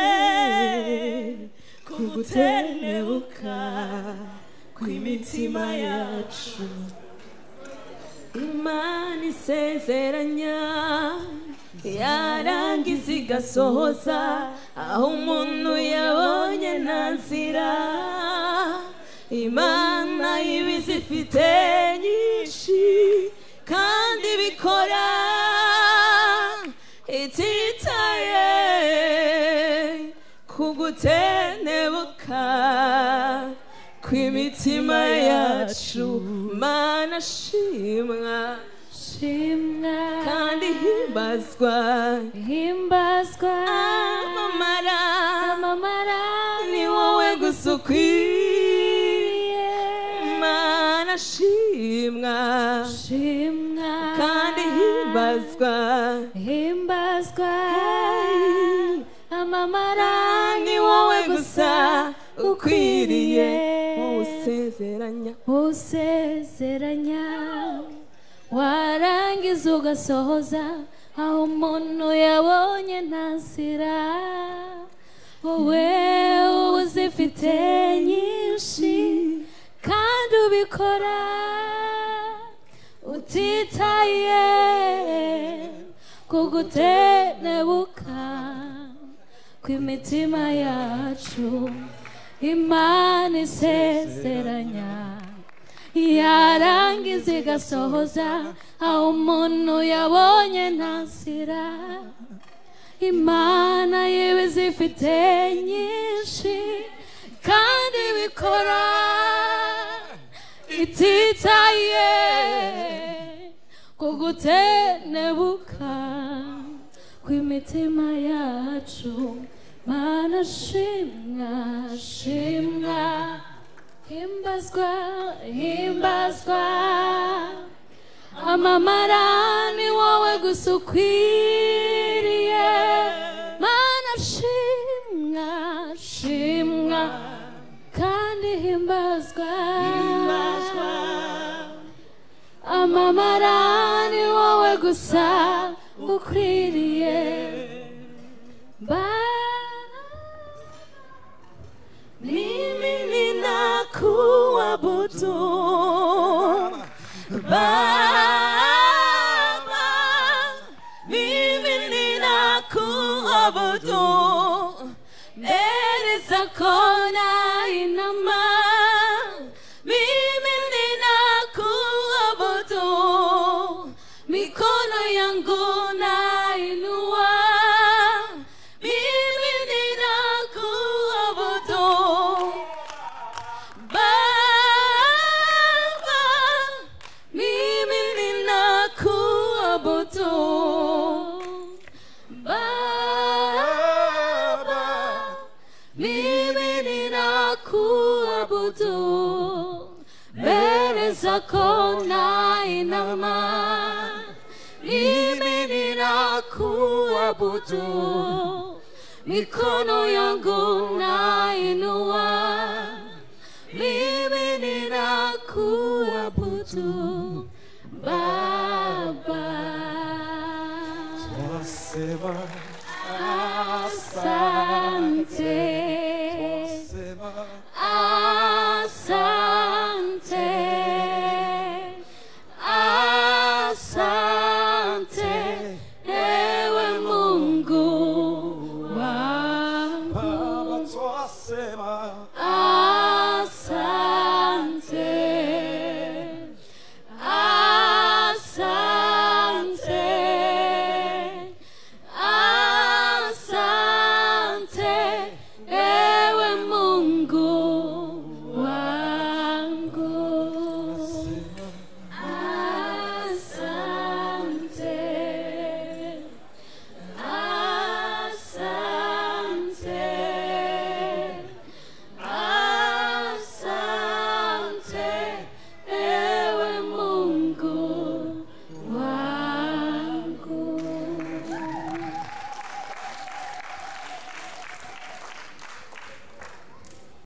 utitaye ku gutentebuka kw'imitima yacu imana isezeranya yarangiza igasohoza aho umuntu yabonye nta nzira imana y'ibizifite nyinshi kandi bikora ititaye ku gutentebuka kw'imitima yacu mana shimwa shimwa kandi himbazwa himbazwa amamara amamara ni wowe gusa ukwiye mana shimwa shimwa kandi himbazwa himbazwa amamara ni wowe gusa ukwiriye wowe usezeranya usezeranya warangiza ugasohoza aho umuntu yabonye nta nzira wowe uba uzifite nyinshi kandi ubikora utitaye ku gutenebuka kw'imitima yacu imana isezeranya yarangiza igasohoza aho umuntu yabonye nta nzira imana yiwe zifite nyinshi kandi bikora ititaye ku gutenebuka kw'imitima yacu mana shimwa shimwa himbazwa himbazwa amamara ni wowe gusa ukwiriye mana shimwa shimwa kandi himbazwa amamara ni wowe gusa ukwiriye Baba Mimi ninakuabudu Baba, mimi ninakuabudu mbele zako nainama, mimi ninakuabudu mikono yangu nainua, mimi ninakuabudu Baba, mimi ninakuabudu. Baba, mimi ninakuabudu. Mbele zako nainama, mimi ninakuabudu. Mikono yangu nainua